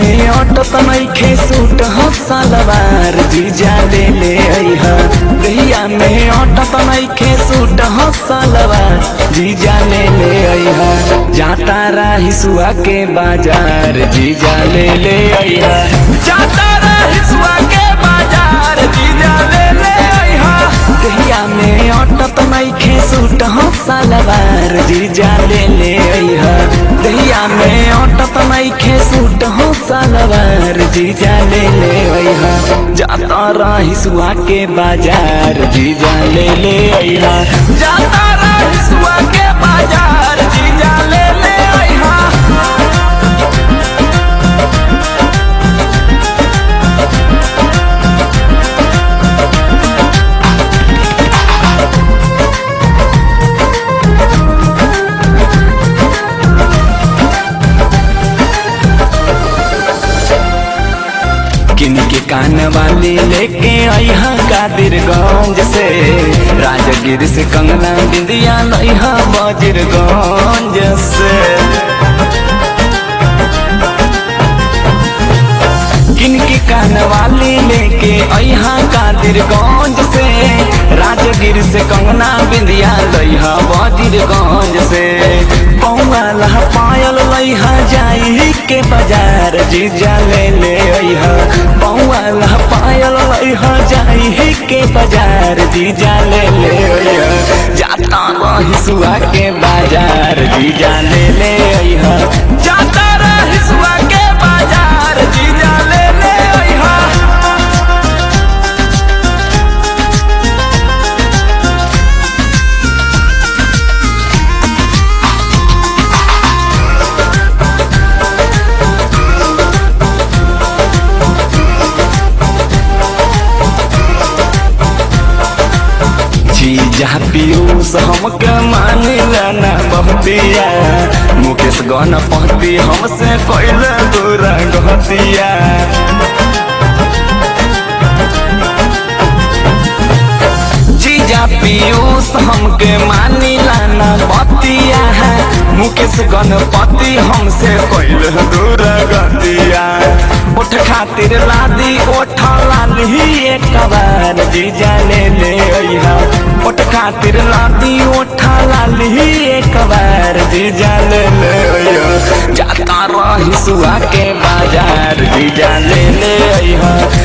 में अटत नइखे सूट ह सलवार जीजा ले ले अइहा दहिया में अटत नइखे सूट ह सलवार जीजा ले ले अइहा जाता रही सुआ के बाजार जीजा ले ले अइहा जाता रही सुआ के बाजार जीजा ले ले अइहा दहिया में अटत नइखे सूट ह सलवार जीजा ले ले अइहा दहिया में अटत नइखे सूट ह सलवार जीजा ले ले अइहा जाता रही सुआ के बाजार जीजा ले ले अइहा जाता रही सुआ के बाजार जीजा ले ले अइहा किन के कान वाली लेके अइहा कादिरगंज से राजगिर से कंगना बिंदिया लइहा बजरगंज से किन के कान वाली लेके अइहा कादिरगंज से राजगिर से कंगना बिंदिया लइहा बजरगंज से पौवा लहा पायल लइहा जाई के बाजार जीजा ले ले अइहा पौवा लहा पायल लइहा जाई के बाजार जीजा ले ले अइहा जाता रही सुआ के बाजार जीजा ले ले अइहा जाता रही सुआ के बाजार जीजा ले ले अइहा जीजा पीयूष हमके मानिला ना बहुतिया मुकेश गन पहती हमसे कैले दूरा गहतिया जीजा पीयूष हमके मानिला ना बतिया मुकेश गणपति हमसे कैले दूरा गतिया उठ खातिर लादी ओठ लाली एक बार जीजा ले ले अइहा ओठ खातिर लादी ओठ लाली एक बार जीजा ले ले अइहा जाता रही सुआ के बाजार जीजा ले ले अइहा